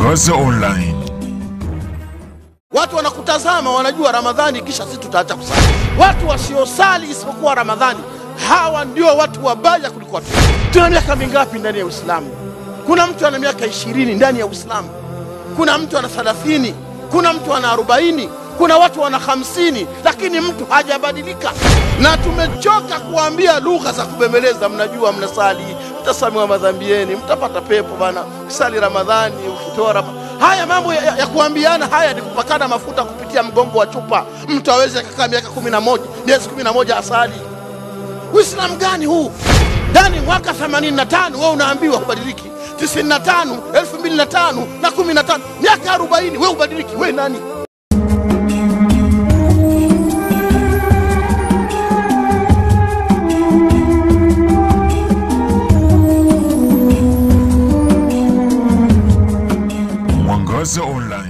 Mwangaza Online. Watu wanakutazama wanajua Ramadhani, kisha sisi tutaacha kusali. Watu wasiosali isipokuwa Ramadhani, hawa ndio watu wabaya kuliko watu. Tuna miaka mingapi ndani ya Uislamu? Kuna mtu ana miaka ishirini ndani ya Uislamu, kuna mtu ana thelathini, kuna mtu ana arobaini, kuna watu wana hamsini, lakini mtu hajabadilika. Na tumechoka kuambia lugha za kubembeleza. Mnajua mnasali, mtasamewa madhambi yenu, mtapata pepo bana, ukisali Ramadhani, ukitoa Ramadhani Haya mambo ya, ya, ya kuambiana haya ni kupakana mafuta kupitia mgongo wa chupa. Mtu aweze akakaa miaka kumi na moja miezi kumi na moja asali. Uislamu gani huu? Yaani mwaka 85 wewe unaambiwa hubadiliki, 95, 2005 na 15, miaka 40 wewe hubadiliki. Wewe nani? Mwangaza Online.